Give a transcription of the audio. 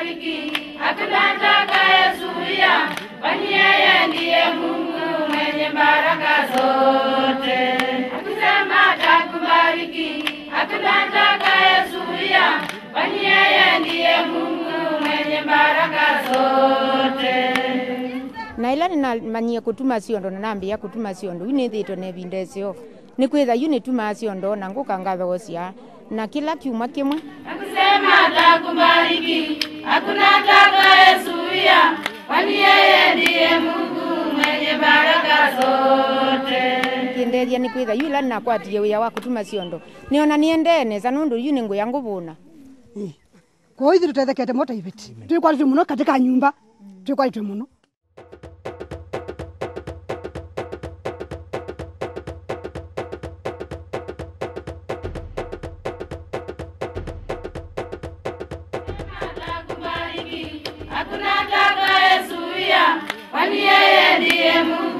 atakubariki, hakuna atakayezuia, kwani yeye ndiye Mungu mwenye baraka zote. Akisema atakubariki, hakuna atakayezuia, kwani yeye ndiye Mungu mwenye baraka zote. na ila ninamanyie kutuma ciondo na nambia kutuma ciondo yu nithitwe na ivinda icio ni kwitha yu nitumaa ciondo na nguka ngathocia na kila kiuma kimwe Akisema atakubariki, hakuna atakayezuia, kwani yeye ndiye Mungu mwenye baraka zote. kindeithia ni kwitha yu ila ninakwatie wia wa kutuma ciondo niona niendenesa nundu yu ni nguya nguvuna kwa hiyo tutethekete moto iviti twikwaritwe muno katika nyumba twikwaritwe muno Atakubariki, hakuna atakayezuia, kwani yeye ndiye Mungu